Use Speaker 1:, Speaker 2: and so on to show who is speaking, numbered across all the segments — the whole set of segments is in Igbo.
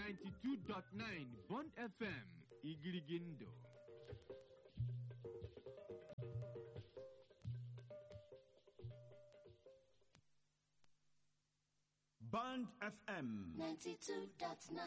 Speaker 1: 92.9 Bond FM Igirigindo
Speaker 2: Band FM
Speaker 3: 92.9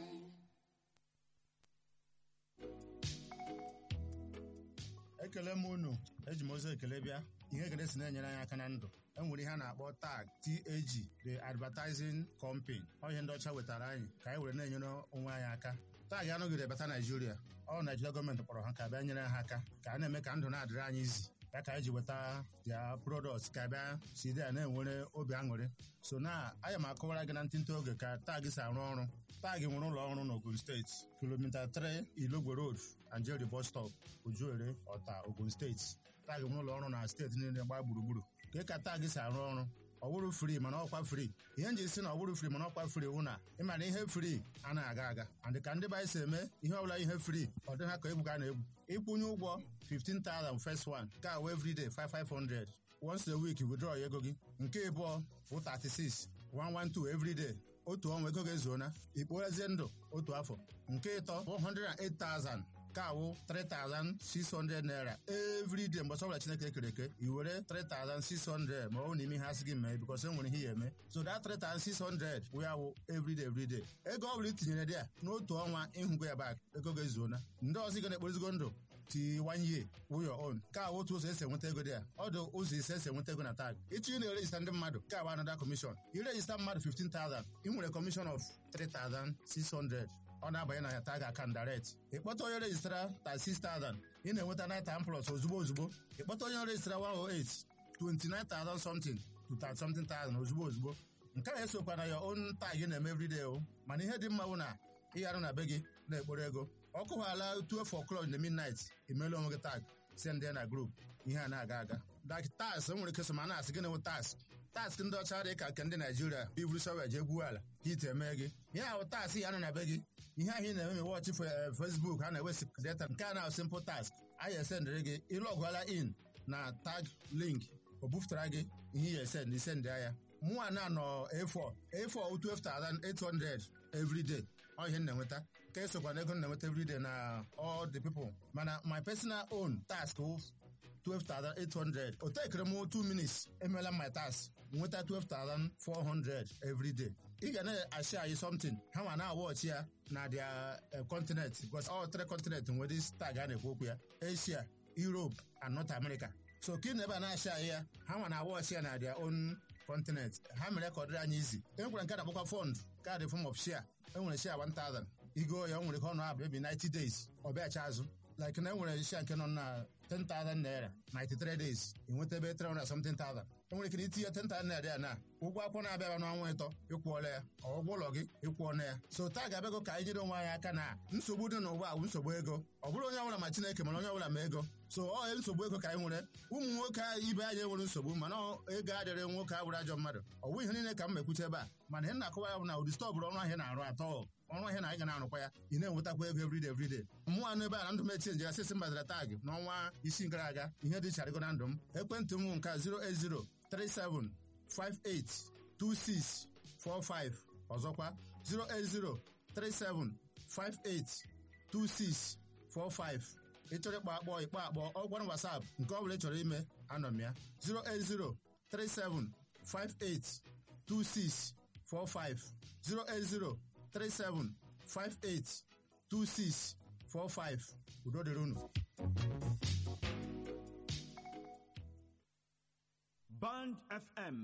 Speaker 4: ekele m unu eji m ozi ekele bịa ihe ekele si na-enyere anyị aka na ndụ e nwere ihe a na-akpọ tag TAG the advertising company ọ ihe ndị ọcha wetara anyị ka anyị were na-enyere onwe anyị aka tag anọgide bata naijiria ọ naijiria gọọmenti kpọrọ ha ka bịa nyere ha aka ka a na-eme ka ndụ na-adịrị anyị izi ya ka anyị ji weta dia product ka bịa si dị ya na-enwere obi aṅụrị so na anya m akọwara gị na ntịntị oge ka tag si arụ ọrụ tag nwere ụlọ ọrụ n'Ogun steeti kilomita 3 Ilogwe Road Anjeri bus stop Ojuere Ọta Ogun steeti tag nwere ụlọ ọrụ na steeti niile gbaa gburugburu ka ka tag si arụ ọrụ ọ bụrụ fri mana ọkwa fri ihe nji si na ọ bụrụ fri mana ọkwa fri wụ na ịma na ihe fri anaghị aga aga and ka ndị be anyị si eme ihe ọbụla ihe fri ọ dị ha ka egwu ka a na-egwu ịkwụnye ụgwọ 15,000 first one nke a wee everyday 5500 once a week withdraw ya ego gị nke ịbụọ bụ 36 112 everyday otu ọnwa ego ga-ezuona ikpoghazie ndụ otu afọ nke ịtọ 108,000 nke awụ 3,600 naira everyday mgbe ọbụla Chineke kere eke i were 3,600 ma ọ bụ n'ime ihe asị gị mee bikos enwere ihe ya eme so that 3,600 wụ ya wụ everyday everyday ego ọ bụla i tinyere dị ya n'otu ọnwa ịhụgo ya bak ego ga-ezuona ndị ọzọ ị ga na-ekporizigo ndụ ti one year wụ your own ka awụ otu ụzọ esi enweta ego dị ya ọ dị ụzọ ise esi enweta ego na tag ịchọ ị na-erejista ndị mmadụ ka awụ another commission irejista mmadụ 15,000 ị nwere commission of 3,600 ọ na-abanye na ya tag account direct ịkpọta onye rejistara 36,000 ị na-enweta 9 plus ozugbo ozugbo ịkpọta onye rejistara 108 29,000 something to 30 something thousand ozugbo ozugbo nke a esokwa na ya own tag ị na-eme everyday o mana ihe dị mma bụ na ịgharụ na be gị na-ekporo ego ọ kụwaala 12 o'clock in the midnight emeela onwe gị tag send ya na group ihe a na-aga aga dak tas nwere ike so ma na-asị gị na-enwe tas task ndị ọcha dị ka nke ndị naijiria iburu shọvel jee gwuo ala ka ite eme gị ihe ahụ task ya nọ na be gị ihe ahụ ị na-eme ma wọchị Facebook a na-ewesi data nke a na simple task anyị esendịrị gị ịlọgụala in na tag link o bufutara gị ihe ya esend isend ya mụnwa na nọ A4 A4 12,800 everyday ọ ihe m na-enweta ka esokwa na ego m na-enweta everyday na all the people mana my personal own task 12,800 o tekere m 2 minutes emeela my task nweta 12,400 everyday ị ga na-ashi anyị something ha ma na-awọchi ya na their continent because all three continent nwere tag a na-ekwu okwu ya Asia Europe and North America so ka ị na ebe a na-ashi anyị ya ha ma na-awọchi ya na their own continent ha mere ka ọ dịrị anyị izi e nwekwara nke na-akpọkwa fond kaadị form of share e nwere share 1000 igo ya o nwere ka ọ nọ abụ ebi 90 days ọ bịachi azụ like na e nwere share nke nọ na 10,000 naira 93 days enweta ebe 300 something thousand enwere ike itinye 10,000 naira ya na ụgwọ akwụkwọ na-abịaba n'ọnwa ịtọ ịkwụọla ya ụgwọ ụlọ gị ịkwụọla ya so taa ga-abịago ka anyị nyere onwe anyị aka na nsogbu dị n'ụwa bụ nsogbu ego ọ bụrụ onye ọbụla ma Chineke mana onye ọbụla ma ego so ọ nsogbu ego ka anyị nwere ụmụ nwoke ibe anyị nwere nsogbu mana ego adịrị nwoke abụrụ ajọ mmadụ ọ bụ ihe niile ka m mekwuche ebe a mana ihe na-akọwa ya bụ na ụdị stọbụrụ ọrụ ahịa na-arụ atọ ọrụ ahịa na anyị ga na-arụkwa ya ị na-enwetakwa ego everyday everyday mmụọ anụ ebe a na ndụ m echenji ya sịsị mbazara tag n'ọnwa isi gara aga ihe dị charịgo na ndụ m ekwentị m nke 08037582645 ọzọkwa 08037582645 ịchọrọ ịkpọ akpọ ịkpọ akpọ ọgwara WhatsApp nke ọ bụla ị chọrọ ime anọ m ya 08037582645 08037582645 udo dịrị unu
Speaker 2: Band FM